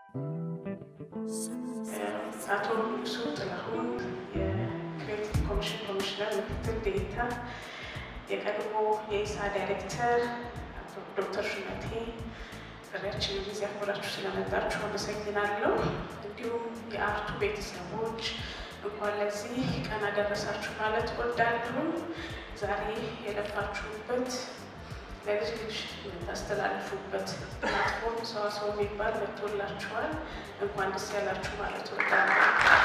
አቶ ንጉሱ ጥላሁን የክሬቲቭ ኮሚሽን ኮሚሽነር ምክትል ዴኤታ፣ የቀድሞ የኢሳ ዳይሬክተር አቶ ዶክተር ሹመቴ ጥሪያችንን ጊዜ አክብራችሁ ስለመጣችሁ አመሰግናለሁ። እንዲሁም የአርቱ ቤተሰቦች እንኳን ለዚህ ቀን አደረሳችሁ ማለት እወዳለሁ። ዛሬ የለፋችሁበት ለልጅ ልጅ የምታስተላልፉበት ፕላትፎርም ሰዋሰው የሚባል መጥቶላችኋል። እንኳን ደስ ያላችሁ ማለት እወዳለሁ።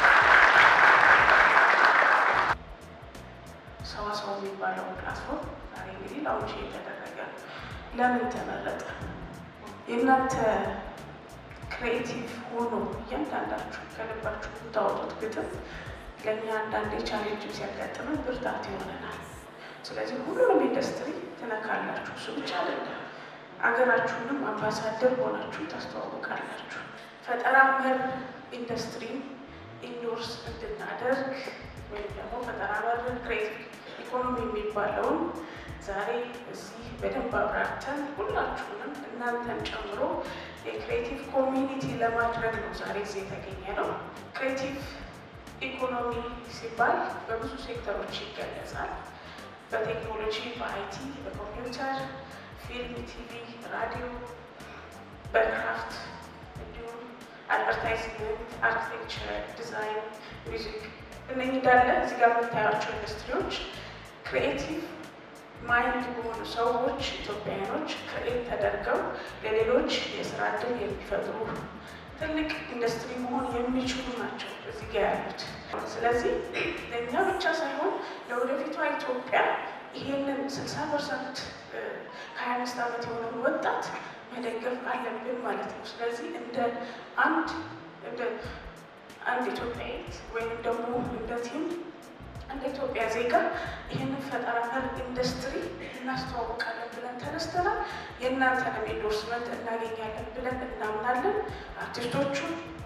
ሰዋሰው የሚባለው ፕላትፎርም ዛሬ እንግዲህ ላውንች እየተደረገ ነው። ለምን ተመረጠ? የእናንተ ክሬቲቭ ሆኖ እያንዳንዳችሁ ከልባችሁ የምታወጡት ግጥም ለእኛ አንዳንዴ ቻሌንጅ ሲያጋጥመን ብርታት ይሆነናል። ስለዚህ ሁሉንም ኢንዱስትሪ ትነካላችሁ። እሱ ብቻ አይደለም፣ አገራችሁንም አምባሳደር ሆናችሁ ታስተዋውቃላችሁ። ፈጠራ መር ኢንዱስትሪ ኢንዶርስ እንድናደርግ ወይም ደግሞ ፈጠራ መር ክሬቲቭ ኢኮኖሚ የሚባለውን ዛሬ እዚህ በደንብ አብራርተን ሁላችሁንም እናንተን ጨምሮ የክሬቲቭ ኮሚኒቲ ለማድረግ ነው ዛሬ እዚህ የተገኘ ነው። ክሬቲቭ ኢኮኖሚ ሲባል በብዙ ሴክተሮች ይገለጻል። በቴክኖሎጂ፣ በአይቲ፣ በኮምፒውተር፣ ፊልም፣ ቲቪ፣ ራዲዮ፣ በክራፍት እንዲሁም አድቨርታይዝመንት፣ አርኪቴክቸር፣ ዲዛይን፣ ሚውዚክ እነኚህ እንዳለ እዚህ ጋር የምታያቸው ኢንዱስትሪዎች ክሪኤቲቭ ማይንድ በሆኑ ሰዎች ኢትዮጵያውያኖች ክሬት ተደርገው ለሌሎች የስራ እድል የሚፈጥሩ ትልቅ ኢንዱስትሪ መሆን የሚችሉ ናቸው እዚህ ጋ ያሉት። ስለዚህ ለእኛ ብቻ ሳይሆን ለወደፊቷ ኢትዮጵያ ይሄንን ስልሳ ፐርሰንት ከሀያ አምስት ዓመት የሆነውን ወጣት መደገፍ አለብን ማለት ነው። ስለዚህ እንደ አንድ እንደ አንድ ኢትዮጵያዊት ወይም ደግሞ እንደ ቲም እንደ ኢትዮጵያ ዜጋ ይህንን ፈጠራ መር ኢንዱስትሪ እናስተዋውቃለን ብለን ተነስተናል። የእናንተንም ኢንዶርስመንት እናገኛለን ብለን እናምናለን። አርቲስቶቹ፣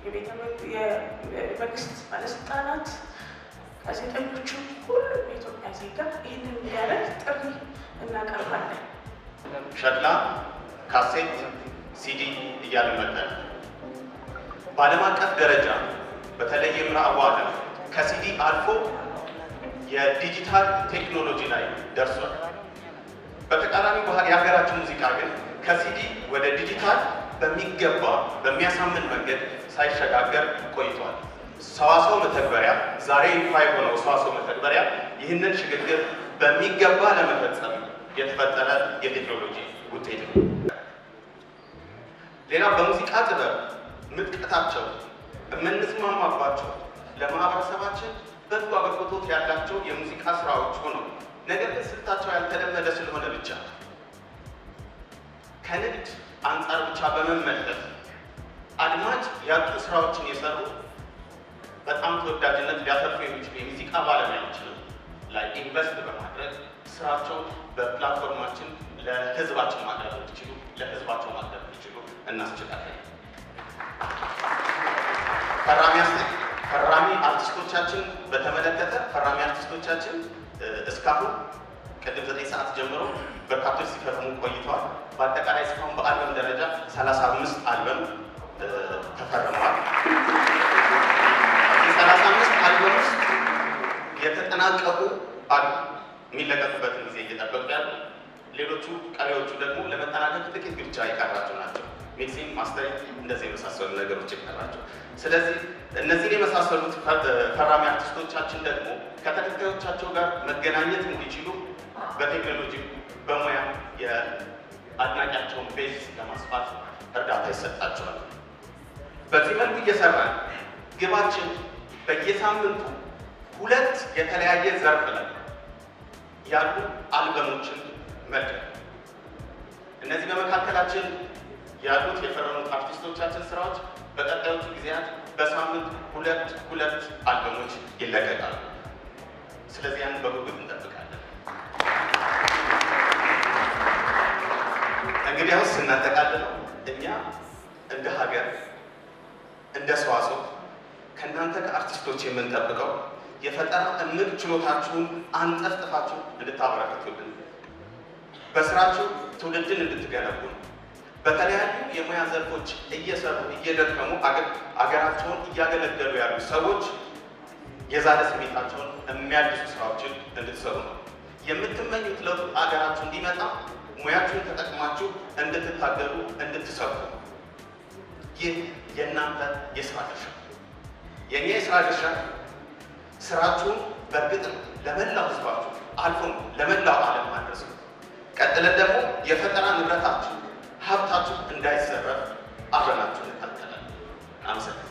የመንግስት ባለስልጣናት፣ ጋዜጠኞቹ፣ ሁሉም የኢትዮጵያ ዜጋ ይህንን እንዲያደርግ ጥሪ እናቀርባለን። ሸክላ፣ ካሴት፣ ሲዲ እያልን መጠን በዓለም አቀፍ ደረጃ በተለይ ምዕራቡ ዓለም ከሲዲ አልፎ የዲጂታል ቴክኖሎጂ ላይ ደርሷል። በተቃራኒ ባህል የሀገራችን ሙዚቃ ግን ከሲዲ ወደ ዲጂታል በሚገባ በሚያሳምን መንገድ ሳይሸጋገር ቆይቷል። ሰዋሰው መተግበሪያ ዛሬ ይፋ የሆነው ሰዋሰው መተግበሪያ ይህንን ሽግግር በሚገባ ለመፈጸም የተፈጠረ የቴክኖሎጂ ውጤት ነው። ሌላ በሙዚቃ ጥበብ ምጥቀታቸው የምንስማማባቸው ለማህበረሰባችን በጎ አበርክቶት ያላቸው የሙዚቃ ስራዎች ሆነው ነገር ግን ስልታቸው ያልተለመደ ስለሆነ ብቻ ከንግድ አንጻር ብቻ በመመለስ አድማጭ ያጡ ስራዎችን የሰሩ በጣም ተወዳጅነት ሊያተርፉ የሚችሉ የሙዚቃ ባለሙያዎችንም ላይ ኢንቨስት በማድረግ ስራቸው በፕላትፎርማችን ለህዝባችን ማቅረብ እንዲችሉ ለህዝባቸው ማቅረብ እንዲችሉ እናስችላለን። ፈራሚ ፈራሚ አርቲስቶቻችን በተመለከተ ፈራሚ አርቲስቶቻችን እስካሁን ቅድም ዘጠኝ ሰዓት ጀምሮ በርካቶች ሲፈርሙ ቆይተዋል። በአጠቃላይ እስካሁን በአልበም ደረጃ 35 አልበም ተፈርመዋል። የ35 አልበም ውስጥ የተጠናቀቁ አሉ፣ የሚለቀቁበትን ጊዜ እየጠበቁ ያሉ። ሌሎቹ ቀሪዎቹ ደግሞ ለመጠናቀቅ ጥቂት ብቻ የቀራቸው ናቸው። ሚክሲንግ፣ ማስተሪንግ እንደዚህ የመሳሰሉ ነገሮች ይቀራቸው። ስለዚህ እነዚህን የመሳሰሉት ፈራሚ አርቲስቶቻችን ደግሞ ከተከታዮቻቸው ጋር መገናኘት እንዲችሉ በቴክኖሎጂ በሙያ የአድናቂያቸውን ቤዝ ለማስፋት እርዳታ ይሰጣቸዋል። በዚህ መልኩ እየሰራን ግባችን በየሳምንቱ ሁለት የተለያየ ዘርፍ ላይ ያሉ አልበሞችን መልቀቅ እነዚህ በመካከላችን ያሉት የፈረሙት አርቲስቶቻችን ስራዎች በቀጣዮቹ ጊዜያት በሳምንት ሁለት ሁለት አልበሞች ይለቀቃሉ። ስለዚህ ያንን በጉጉት እንጠብቃለን። እንግዲያውስ ስናጠቃልለው እኛ እንደ ሀገር እንደ ሰዋሰው ከእናንተ ከአርቲስቶች የምንጠብቀው የፈጠራ እምቅ ችሎታችሁን አንጠፍጥፋችሁ እንድታበረክቱልን፣ በስራችሁ ትውልድን እንድትገነቡ ነው። በተለያዩ የሙያ ዘርፎች እየሰሩ እየደከሙ አገራቸውን እያገለገሉ ያሉ ሰዎች የዛሬ ስሜታቸውን የሚያድሱ ስራዎችን እንድትሰሩ ነው የምትመኙት ለውጥ አገራችሁ እንዲመጣ ሙያችሁን ተጠቅማችሁ እንድትታገሉ እንድትሰሩ ነው። ይህ የእናንተ የስራ ድርሻ የእኛ የስራ ድርሻ ስራችሁን በእርግጥም ለመላው ህዝባችሁ አልፎም ለመላው ዓለም ማድረስ ነው። ቀጥለን ደግሞ የፈጠራ ንብረታችሁ ሀብታችሁ እንዳይዘረፍ አብረናችሁ እንታገላለን። አመሰግናለሁ።